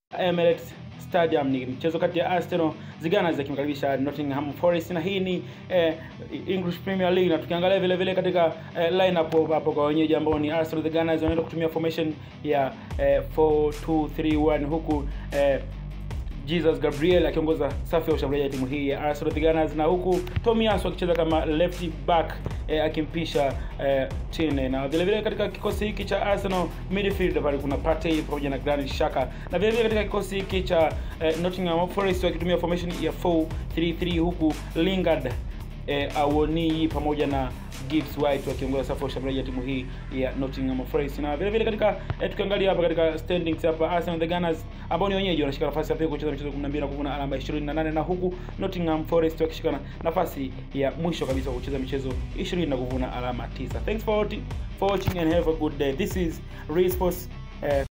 Emirates Stadium ni mchezo kati ya Arsenal the Gunners zikimkaribisha Nottingham Forest, na hii ni eh, English Premier League, na tukiangalia vile vile katika eh, lineup hapo kwa wenyeji ambao ni Arsenal the Gunners wanaenda kutumia formation ya eh, 4-2-3-1 huku eh, Jesus Gabriel akiongoza safu ya ushambuliaji ya timu hii ya Arsenal the Gunners, na huku Tomiyasu akicheza kama left back eh, akimpisha eh, Tine. Na vile vile katika kikosi hiki cha Arsenal midfield pale kuna Partey pamoja na Granit Xhaka, na vile vile katika kikosi hiki cha eh, Nottingham Forest wakitumia formation ya 4-3-3 huku Lingard eh, Awoniyi pamoja na Gibbs White wakiongoza safu ya ushambuliaji ya timu hii ya Nottingham Forest. Na vile vile katika eh, tukiangalia hapa katika standings hapa Arsenal the Gunners ambao ni wenyeji wanashika nafasi ya pili kucheza michezo 12 na kuvuna alama 28, na huku Nottingham Forest wakishika nafasi ya mwisho kabisa kucheza michezo 20 na kuvuna alama 9. Thanks for watching, for watching and have a good day. This is Real Sports. Eh,